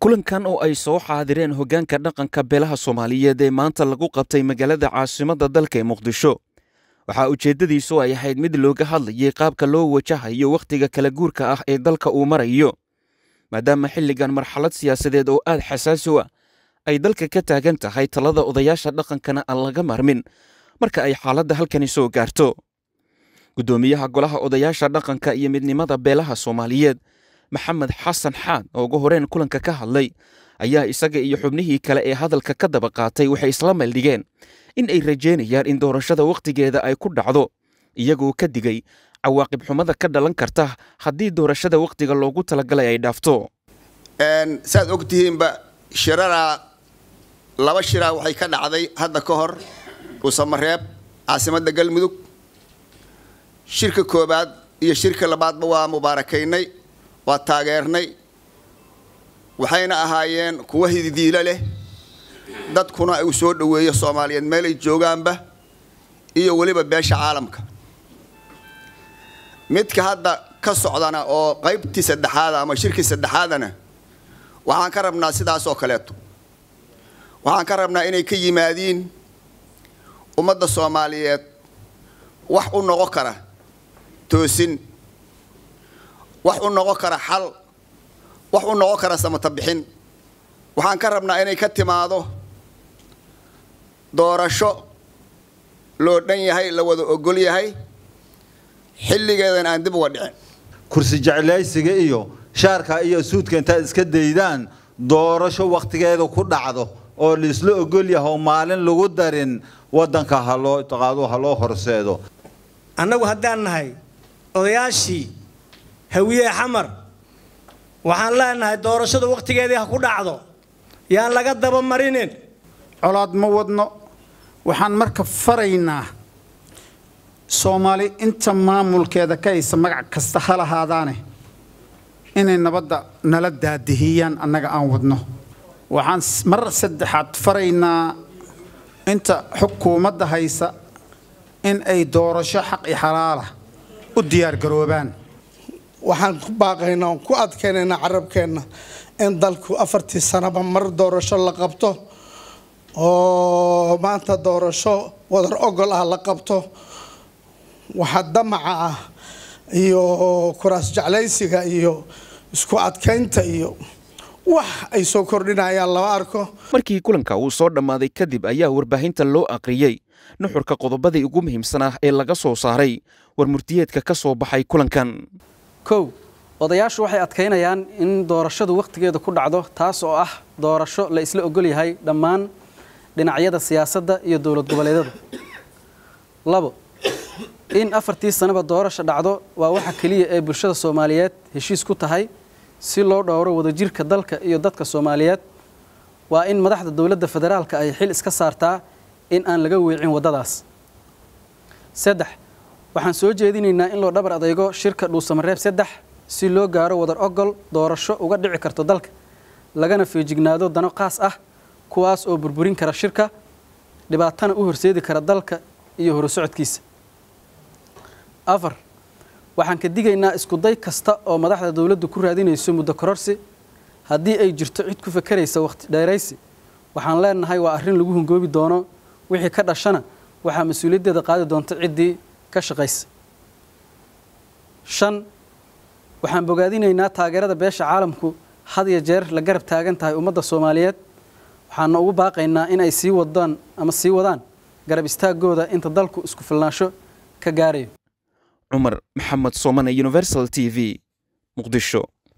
kulankan oo ay soo xaadireen hoggaanka dhaqanka beelaha soomaaliyeed ee maanta lagu qabtay magaalada caasimadda dalka ee muqdisho waxaa ujeeddadiisu ay ahayd mid looga hadlayay qaabka loo wajahayo wakhtiga kala guurka ah ee dalka uu marayo maadaama xilligan marxalad siyaasadeed oo aad xasaasi u ah ay dalka ka taagan tahay talada odayaasha dhaqankana aan laga marmin marka ay xaaladda halkani soo gaarto guddoomiyaha golaha odayaasha dhaqanka iyo midnimada beelaha soomaaliyeed maxamed xasan xaan oo ugu horeen kulanka ka hadlay ayaa isaga iyo xubnihii kale ee hadalka ka daba qaatay waxay isla meeldhigeen in ay rajeynayaan in doorashada wakhtigeeda ay ku dhacdo iyagoo ka digay cawaaqib xumada ka dhalan karta haddii doorashada wakhtiga loogu talagalay ay dhaafto saad ogtihiinba shiraraa laba shiraa waxay ka dhacday hadda ka hor uusamareeb caasimadda galmudug shirka koobaad iyo shirka labaadba waa mubaarakaynay waa taageernay waxayna ahaayeen kuwa hididiilo leh dadkuna uu soo dhoweeyo soomaaliyeed meel ay joogaanba iyo weliba beesha caalamka midka hadda ka socdana oo qaybtii saddexaada ama shirkii saddexaadana waxaan ka rabnaa sidaas oo kaleeto waxaan ka rabnaa inay ka yimaadiin ummadda soomaaliyeed wax u noqon kara toosin wax u noqon kara xal wax u noqon kara samata bixin waxaan ka rabnaa inay ka timaado doorasho loo dhan yahay la wada ogol yahay xilligeedan aan dib uga dhicin kursi jeclaysiga iyo shaarka iyo suudka intaad iska daydaan doorasho wakhtigeeda ku dhacdo oo laisla ogol yahay oo maalin lagu darin waddanka haloo qaado ha loo horseedo annagu haddaan nahay odayaashii hawiye xamar waxaan leenahay doorashada wakhtigeedii ha ku dhacdo yaan laga daba marinin colaad ma wadno waxaan marka faraynaa soomaali inta maamulkeeda ka haysa magac kasta ha lahaadaane inay nabadda nala daadihiyaan annaga aan wadno waxaan mar saddexaad faraynaa inta xukuumadda haysa in ay doorasho xaq iyo xalaala u diyaargaroobaan waxaan ku baaqaynaa oon ku adkaynaynaa carabkeenna in dalku afartii sanaba mar doorasho la qabto oo maanta doorasho wadar ogol ah la qabto waxa damaca ah iyo kuraas jeclaysiga iyo isku adkaynta iyo wax ay soo kordhinayaan lama arko markii kulanka uu soo dhammaaday kadib ayaa warbaahinta loo aqriyey nuxurka qodobadii ugu muhiimsanaa ee laga soo saaray war murtiyeedka ka soo baxay kulankan kow odayaashu waxay adkaynayaan in doorashadu wakhtigeeda ku dhacdo taas oo ah doorasho la isla ogol yahay dhammaan dhinacyada siyaasadda iyo dowlad goboleedyada labo in afartii sanaba doorasha dhacdo waa waxa keliya ee bulshada soomaaliyeed heshiis ku tahay si loo dhowro wadajirka dalka iyo dadka soomaaliyeed waa in madaxda dowladda federaalka ay xil iska saartaa in aan laga weecin waddadaas saddex waxaan soo jeedinaynaa in loo dhabar adeygo shirka dhuusamareeb saddex si loo gaaro wadar ogol doorasho uga dhici karto dalka lagana feejignaado dano qaas ah kuwaas oo burburin kara shirka dhibaatana u horseedi kara dalka iyo horusocodkiisa afar waxaan ka digaynaa iskuday kasta oo madaxda dowladdu ku raadinayso muddo kororsi haddii ay jirto cid ku fakeraysa wakhti dheeraysi waxaan leenahay waa arrin lagu hungoobi doono wixii ka dhashana waxaa mas-uuliyaddeeda qaadi doonta ciddii ka shaqaysa shan waxaan bogaadinaynaa taageerada beesha caalamku had iyo jeer la garab taagan tahay ummadda soomaaliyeed waxaana ugu baaqaynaa in ay sii wadaan ama sii wadaan garab istaagooda inta dalku isku filnaansho ka gaarayo cumar maxamed soomane universal t v muqdisho